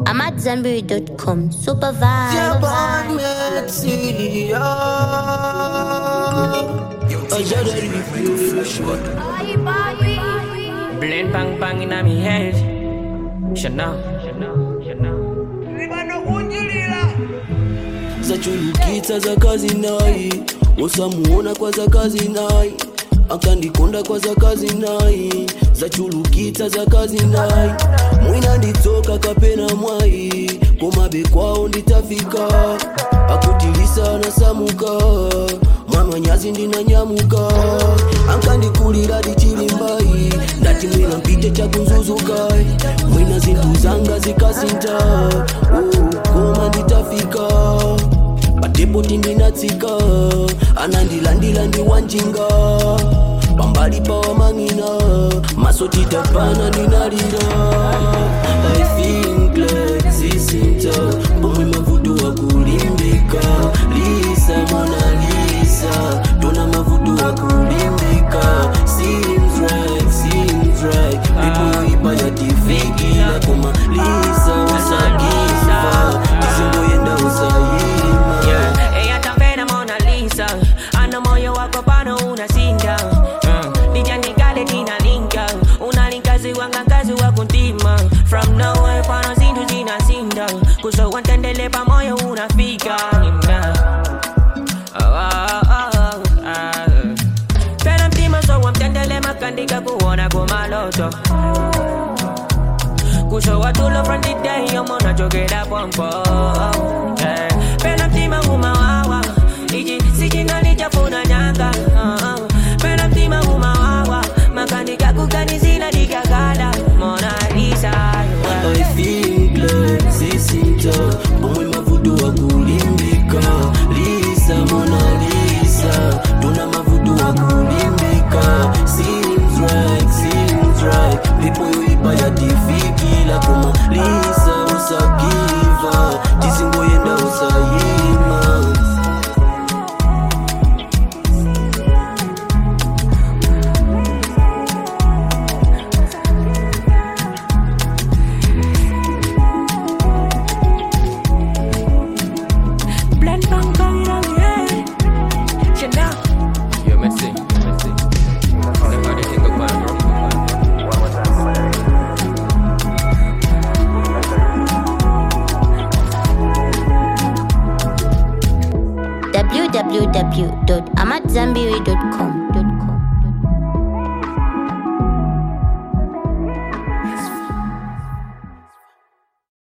I'm at Zenberry.com. Super Tiens, vibe. bonne merci. Oh, j'ai de Blend bang bang in my head. Chanel. zachulukitsa za kazi nayi usamuona kwa za kazi nayi akandikonda kwa za kazi nayi zachulukitsa za kazi nayi mwina nditsoka kapena mwayi komabe kwawo nditafika akutilisa nasamuka mwamanyazi ndinanyamuka ankandikulira dichilimbayi ndati mwina mpite chakunzuzuka mwina zinthu zanga zikasinta oh, koma nditafika patepoti ndinatsika anandilandila ndi wanjinga pambali pawamang'ina maso titapana ndinalira I think like zisinta pomwe mavuto akulimbika lisa mona lisa tona mavuto akulimbika seems right seems right people ipa yatifikila koma lisa usagiva tizingoyenda usayima Yeah, ella tambena Mona Lisa. Ana moyo wako pano unasinda. Uh, Nijanikale ninalinka. Unalinkazi wanga kazi wa kuntima. From nowhere pano zindu zinasinda. Kuso wantendele pa moyo unafika. Nina. Oh, oh, oh, oh. Pena mtima so wamtendele makandika kuona kumaloto kusho watulo from the day yomo nachokera pompo yeah. pena mtima umawawa iji sichinalichafuna nyanga uh-uh. pena mtima umawawa makandika kuganizila dikagala Mona Lisa I think like zisinta pomwe mavuto akulimbika lisa mona lisa tuna mavuto akulimbika seems right seems right people yoipa yatifikila koma lisa usagiva tisingoyenda usayima blend bang bang in my head Chanel Yo, merci, merci. Nobody think about it. www.amatzambiri.com.